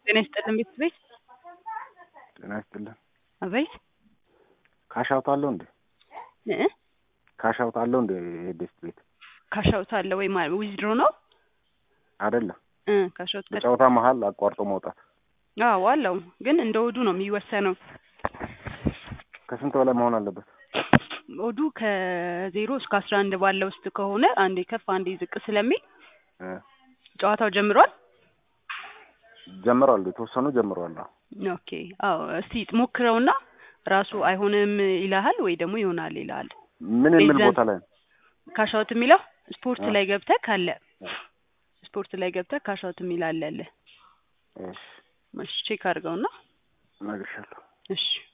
ጤና ይስጥልን ቤተሰቤት ጤና ይስጥልን። አቤት ካሻውት አለው እንዴ? እ ካሻውት አለው እንዴ? የዴስት ቤት ካሻውት አለ ወይ ማለት ዊዝድሮ ነው አይደለም። እ ካሻውት ከ በጨዋታ መሀል አቋርጦ መውጣት አዎ አለው ግን እንደ ወዱ ነው የሚወሰነው። ከስንት በላይ መሆን አለበት? ወዱ ከዜሮ እስከ አስራ አንድ ባለው ውስጥ ከሆነ አንዴ ከፍ አንዴ ዝቅ ስለሚል እ ጨዋታው ጀምሯል። ጀምረዋል፣ የተወሰኑ ጀምረዋል። አዎ። ኦኬ አዎ እስቲ ሞክረውና ራሱ አይሆንም ይልሃል ወይ ደግሞ ይሆናል ይልሃል። ምን የሚል ቤዛን- ቦታ ላይ ነው? ካሻውት የሚለው ስፖርት አ- ላይ ገብተህ ካለ ስፖርት ላይ ገብተህ ካሻውት የሚል አለ አለ። እሺ እሺ ቼክ አድርገውና እነግርሻለሁ። እሺ